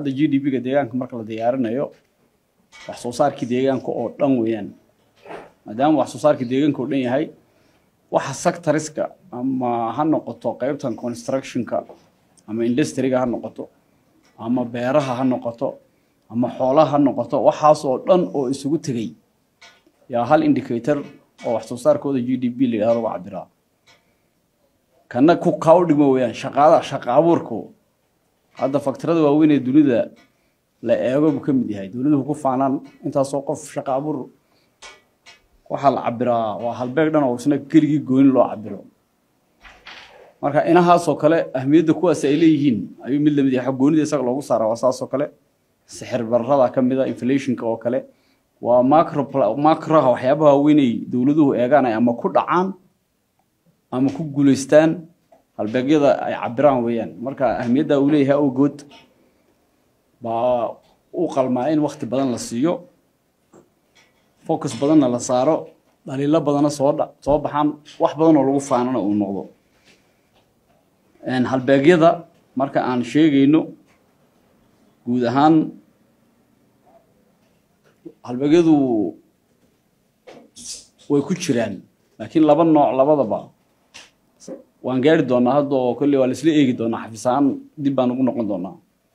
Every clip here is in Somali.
hadda g d p-ga deegaanka marka la diyaarinayo wax soo saarkii deegaanka oo dhan weeyaan maadaama wax soo saarkii deegaanka oo dhan yahay waxa sectoriska ama ha noqoto qeybtan constructionka ama industryga ha noqoto ama beeraha ha noqoto ama xoolaha ha noqoto waxaas oo dhan oo isugu tegey yaa hal indicator oo wax soo saarkooda g d p la yidhahdo lagu cabiraa kana ku kaa u dhigmo weeyaan shaqaada shaqa abuurku hadda faktarada waaweyn ee dunida la eego buu ka mid yahay dowladuhu ku faanaan intaasoo qof shaqa abuur waxaa la cabiraa waa halbeeg dhan oo isna keligii gooni loo cabiro marka inahaasoo kale ahmiyadda kuwaas ay leeyihiin ayuu mid lamid yahay goonida isaga loogu saara waa saasoo kale sixir bararada ka mid a inflationka oo kale waa macro macroha waxyaabaha waaweynay dowladuhu eegaan ay ama ku dhacaan ama ku guulaystaan halbeegyada ay cabiraan weeyaan marka ahmiyadda uu leeyahay awgood baa u qalmaa in wakti badan la siiyo focus badanna la saaro dhaliilo badana soo dha soo baxaan wax badan oo lagu faanana uu noqdo halbeegyada marka aan sheegayno guud ahaan halbeegyadu way ku jiraan laakiin laba nooc labadaba waan gaari doonaa hadda oo kolley waa laisla eegi doonaa xafiis ahaan dib baan ugu noqon doonaa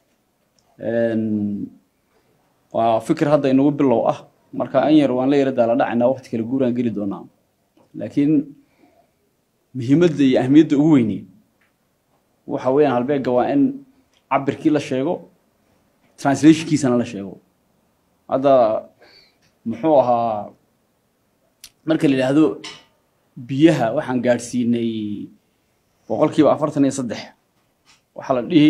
waa fikir hadda inagu bilow ah marka an yar waan la yara daala dhacaynaa waqti kale guuraan geli doonaa laakiin muhiimadda iyo ahmiyadda ugu weyni waxa weeyaan halbeegga waa in cabirkii la sheego translationkiisana la sheego hadda muxuu ahaa marka la yidhaahdo biyaha waxaan gaadhsiinay boqolkiiba afartan iyo saddex waxaa la dhihi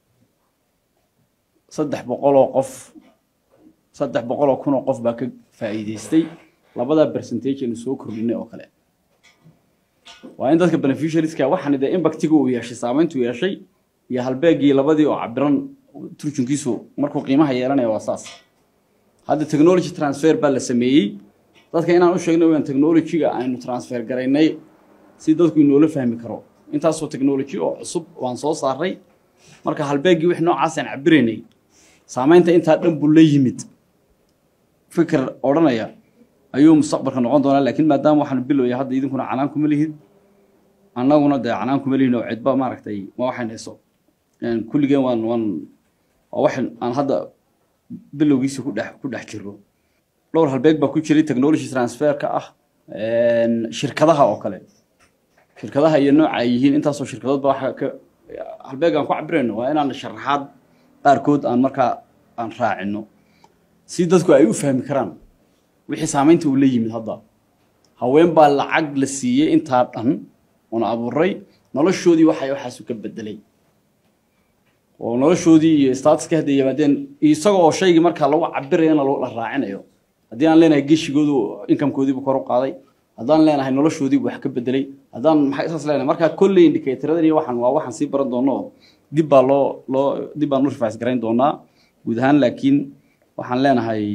saddex boqoloo qof saddex boqoloo kun oo qof baa ka faa'iidaystay labadaa percentage aynu soo kordhinay oo kale waa in dadka beneficiarieska waxaan de impactiga uu yeeshay saamayntu yeeshay iyo halbeegii labadii oo cabiran turjunkiisu markuu qiimaha yeelanaya waa saas hadda technology transfer baa la sameeyey dadka inaan u sheegno weyaan technology-ga aynu transfer garaynay si dadku inoola fahmi karo intaasoo technology oo cusub waan soo saaray marka halbeeggii wix noocaas aan cabiraynay saamaynta intaa dhan buu la yimid fikir odhanaya ayuu mustaqbalka noqon doonaa laakiin maadaama waxaan bilowya hadda idinkuna canaan kuma lihid annaguna dee canaan kuma lihin oo cidba maaragtay ma waxaynayso kulligeen waan waan waa wax aan hadda bilowgiisa ku dhex ku dhex jiro dhowr halbeeg baa ku jiray technology transferka ah shirkadaha oo kale shirkadaha iyo nooca ay yihiin intaasoo shirkadood ba waxa ka halbeeg aan ku cabirayno waa inaan sharaxaad qaarkood aan markaa aan raacino si dadku ay u fahmi karaan wixii saamaynta uu la yimid hadda haween baa lacag la siiyey intaa dhan una abuuray noloshoodii waxay waxaasu ka bedelay oo noloshoodii iyo statuska hadda yimaadeen isaga oo shaygii markaa lagu cabirayana la raacinayo haddii aan leenahay geshigoodu inkamkoodiibu kor u qaaday haddaan leenahay noloshoodiibu wax ka bedelay haddaan maxay saas leenahay markaa kolley indicatoradan iyo waxaan waa waxaan sii baran doono oo dib baa loo loo dib baan u rifaays garayn doonaa guud ahaan laakiin waxaan leenahay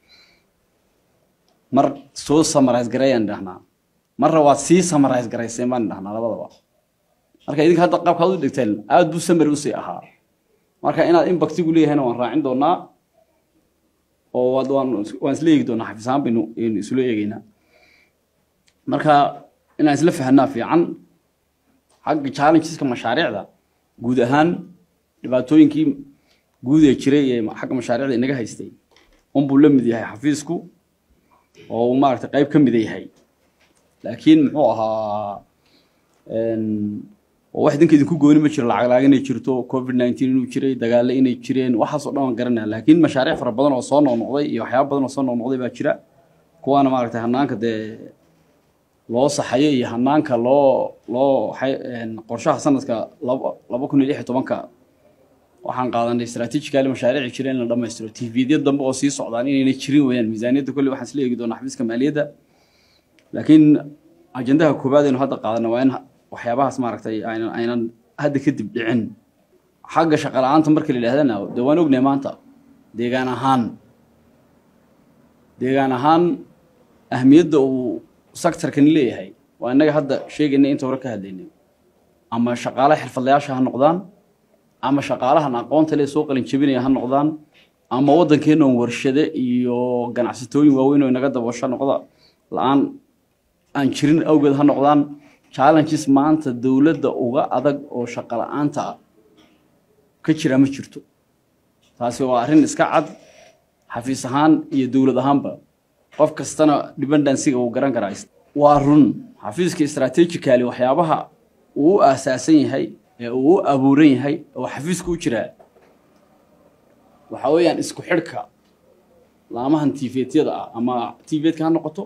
mar soo samarise gareeyaan dhahnaa marna waad sii samarise garayseen baan dhahnaa labadaba marka idinka hadda qaabkaad u dhigteen aad buu samary usii ahaa marka inaad impactigu leeyahayna waan raacin doonaa oo waan waan isla eegi doonaa xafiis ahaan baynu isula eegeynaa marka inaan isla fahanaa fiican xagga challengeska mashaariicda guud ahaan dhibaatooyinkii guud ee jiray ee xagga mashaariicda inaga haystay unbuu la mid yahay xafiisku oo uu maaragtay qayb ka mida yahay laakiin muxuu ahaa oo wax idinka idinku gooni ma jiro lacag laag inay jirto covid nineteen inuu jiray dagaale inay jireen waxaasoo dhan waan garanaya laakiin mashaariic fara badan oo soo noqnoqday iyo waxyaaba badan oo soo noqnoqday baa jira kuwaana maaragtay hanaanka dee loo saxayo iyo hanaanka loo loo qorshaha sanadka laba laba kun iyo lix iyo tobanka waxaan qaadanay strategically mashaariici jira in la dhammaystiro tvdya dambe oo sii socdaan inayna jirin weeyaan miisaaniyadda kolley waxaan isla eegi doonaa xafiiska maaliyadda laakiin ajendaha koowaad aynu hadda qaadana waa in waxyaabahaas maaragtay aynan aynan hadda kadib dhicin xagga shaqa la-aanta marka la yidhahdana dee waan ognahay maanta deegaan ahaan deegaan ahaan ahmiyadda uu sectorkani leeyahay waa innaga hadda sheegaynay inta hore ka hadlaynay ama shaqaale xirfadlayaasha ha noqdaan ama shaqaalahan aqoonta le soo qalin jebinaya ha noqdaan ama waddankeennan warshade iyo ganacsatooyin waaweyn oo inaga daboosho noqda la-aan aan jirin awgeed ha noqdaan challenges maanta dowladda uga adag oo shaqo la-aanta ah ka jira ma jirto taasi waa arrin iska cad xafiis ahaan iyo dowlad ahaanba qof kastana dependencyga uu garan karaa waa run xafiiska strategically waxyaabaha uu u aasaasan yahay ee uu u abuuran yahay oo xafiiska u jiraa waxaa weeyaan isku xidhka laamahan tifeetyada ah ama tifetka ha noqoto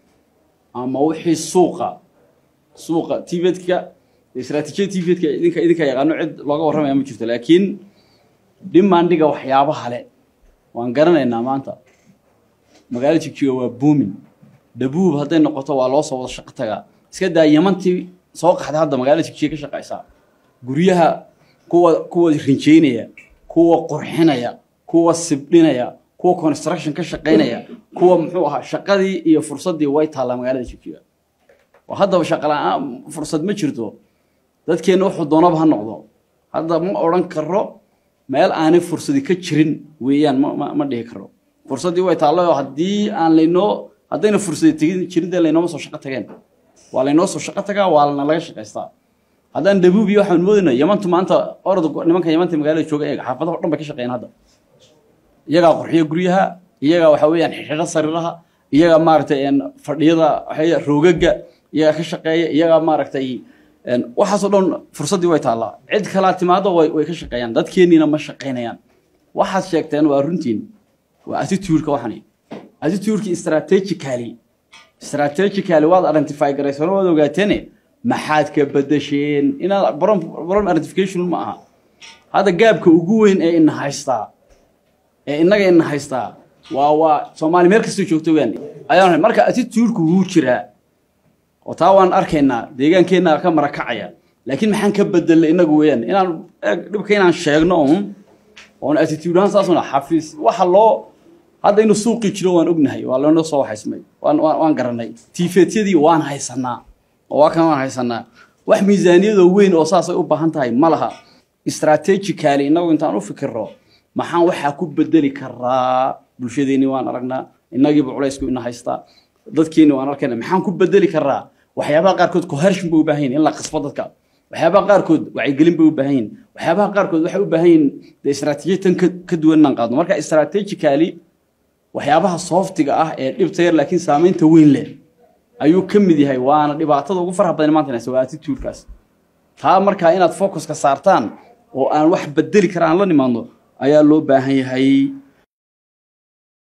ama wixii suuqa suuqa tifetka istraatijiyada tifetka idinka idinka yaqaano cid looga warramaya ma jirto laakiin dhimaandhiga waxyaabaha le waan garanaynaa maanta magaalo jigjiga waa buumin dhabuub hadday noqoto waa loo soo wada shaqo tagaa iska daa yamantii soo qaxday hadda magaalo jigjiga ka shaqaysaa guryaha kuwa kuwa rinjeynaya kuwa qurxinaya kuwa sibdhinaya kuwa construction ka shaqaynaya kuwa muxuu ahaa shaqadii iyo fursaddii way taallaa magaalada jigjiga oo haddaba shaqa la-aan fursad ma jirto dadkeenna wuxuu doonaba ha noqdo hadda ma odhan karo meel aanay fursadi ka jirin weeyaan ma ma ma dhihi karo fursaddii way taallo oo haddii aan laynoo haddayna fursadi tegin jirin dee laynooma soo shaqo tageen waa laynoo soo shaqo tagaa waa lana laga shaqaystaa haddaan dhabuub iyo waxaan moodayna yamantu maanta orod nimanka yamanta magaalada jooga eega xaafadaha o dhan bay ka shaqeeyaan hadda iyagaa qurxiya guryaha iyagaa waxa weeyaan xidho sariiraha iyagaa maaragtay fadhiyada waxay roogaga iyagaa ka shaqeeya iyagaa maaragtay waxaasoo dhan fursaddii way taallaa cid kalaa timaado way way ka shaqeeyaan dadkeenniina ma shaqaynayaan waxaad sheegteen waa runtiin waa attitude-ka waxani attitude-ki strategically strategically waad identify garaysano waad ogaateene maxaad ka bedesheen inaad problem identification ma aha hadda gaabka ugu weyn ee ina haystaa ee innaga ina haystaa waa waa soomaali meel kastoo joogto weyaan ayaan marka attitude-ku wuu jiraa oo taa waan arkaynaa deegaankeenna ka marakacaya laakiin maxaan ka bedelnay innagu weeyaan inaan dhibka inaan sheegno un oon attitude ahaan saasuna xafiis waxa loo hadda inuu suuqii jiro waan ognahay waa loona soo haysmay waan waan waan garanay tiifeetyadii waan haysanaa oo waa kan waan haysanaa wax miisaaniyadoo weyn oo saasay u baahan tahay ma laha strategically innagu intaan u fikirro maxaan waxaa ku bedeli karaa bulshadeenni waan aragnaa innagiiba culaysku ina haystaa dadkeenni waan arkayna maxaan ku bedeli karaa waxyaabaha qaarkood cohershin bay u baahan yihin in la qasbo dadka waxyaabaha qaarkood wacyigelin bay u baahan yihin waxyaabaha qaarkood waxay u baahan yihin dee istaraatiijiyad tan ka duwan inaan qaadno marka strategically waxyaabaha softiga ah ee dhibta yar laakiin saamaynta weyn leh ayuu ka mid yahay waana dhibaatada ugu faraha badan maanta inaysa waa attitude-kaas taa markaa inaad focuska saartaan oo aan wax bedeli kara aan la nimaadno ayaa loo baahan yahay